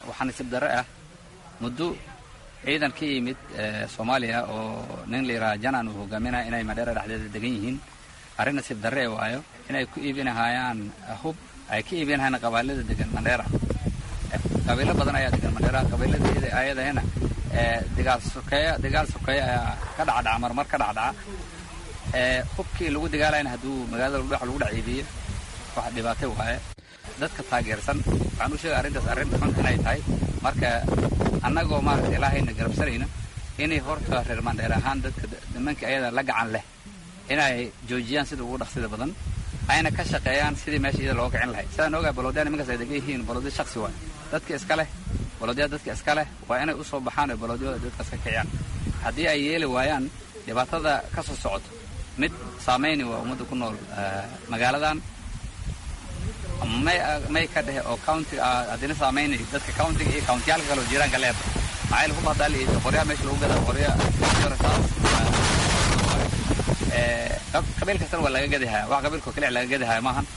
waxaa nasiib darre ah muddo ciidan ka yimid soomaaliya oo nin la yidhaha janan uu hogaaminaya inay madheera dhexdeeda degan yihiin arrin nasiib darre waayo inay ku iibinahayaan hub ay ka iibinahayaan qabailada degan mandheera qabiilo badan ayaa degan mandheera qabiilada ayadahena dagaal sokeeya dagaal sokeeya ayaa ka dhacdhaca marmar ka dhacdhaca hubkii lagu dagaalayna hadduu magaalada dhex lagu dhex iibiyo wax dhibaatay waaye dadka taageersan waxaan u sheegay arrintaas arrin xun inay tahay marka annagoo maaragta ilaahayna garabsanayna inay horta reer mandheer ahaan dadka nimanka ayada la gacan leh inay joojiyaan sida ugu dhaqsida badan ayna ka shaqeeyaan sidii meesha iyada looga kicin lahay sidaan ogaa baloodyada nimankaas ay degan yihiin baloodya shaksi waay dadka iska leh baloodyada dadka iska leh waa inay u soo baxaan oo baloodyada dadkaas ka kiciyaan haddii ay yeeli waayaan dhibaatada ka soo socoto mid saamayni waa ummadda ku nool magaaladan may may ka dhehe oo county haddina saamaynayo dadka countiga iyo countiyaalka kale oo jiraanka leeba maxaa yaele hub haddaa la iibiyo qoryaha meesha lagu gadaa qorya qabiil kastana waa laga gadahaya wax qabiilkao kaliya laga gadahaya maahan